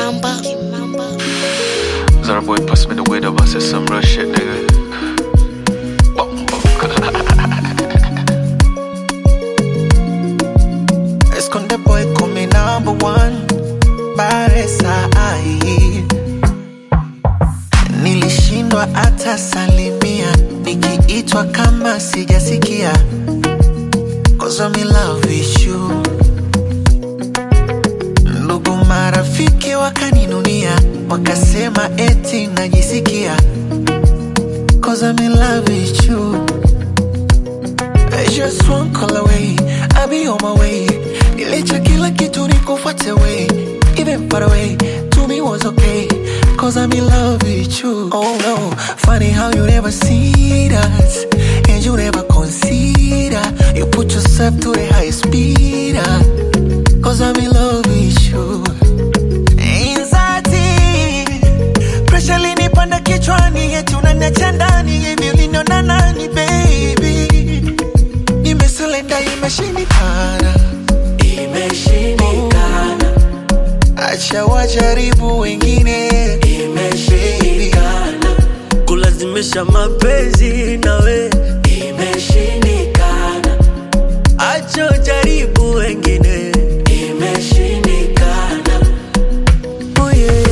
Kimamba. Kimamba. Zara boy pass me the weed up, I said some real shit, nigga. Bumbo. Esconde boy come number one Baresa ai Nilishindwa hata salimia Nikiitwa kama sijasikia Cause I'm in love with you Ndugu marafiki wakaninunia Wakasema eti najisikia Cause I'm in love with you Just one call away, I'll be on my way. Nilicha kila kitu nikufuate way. Even far away, to me was okay. Cause I'm in love with you. Oh no, funny how you never see us. And you never consider. You put yourself to the highest speed. uh, Cause I'm in love with you. Anxiety, pressure linipanda kichwani, eti unaniacha ndani, hivi uliniona nani baby? Nimeselenda imeshindikana, imeshindikana. Acha wajaribu wengine, imeshindikana, kulazimisha mapenzi nawe imeshindikana, acha ujaribu wengine imeshindikana. oh yeah.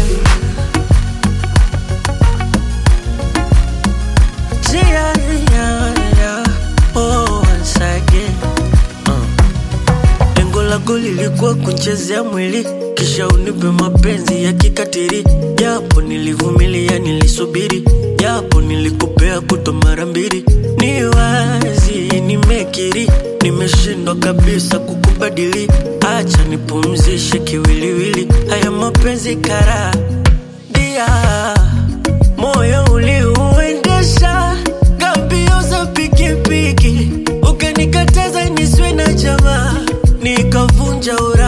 Yeah, yeah, yeah. Oh, once again. Uh. Lengo lako lilikuwa kunchezea mwili kisha unipe mapenzi ya kikatiri, japo nilivumilia, nilisubiri, japo nilikupea kuto mara mbili. Ni wazi nimekiri, nimeshindwa kabisa kukubadili. Acha nipumzishe kiwiliwili, haya mapenzi kara dia moyo uliuendesha gambio za pikipiki, ukanikataza niswe na jamaa, nikavunja ura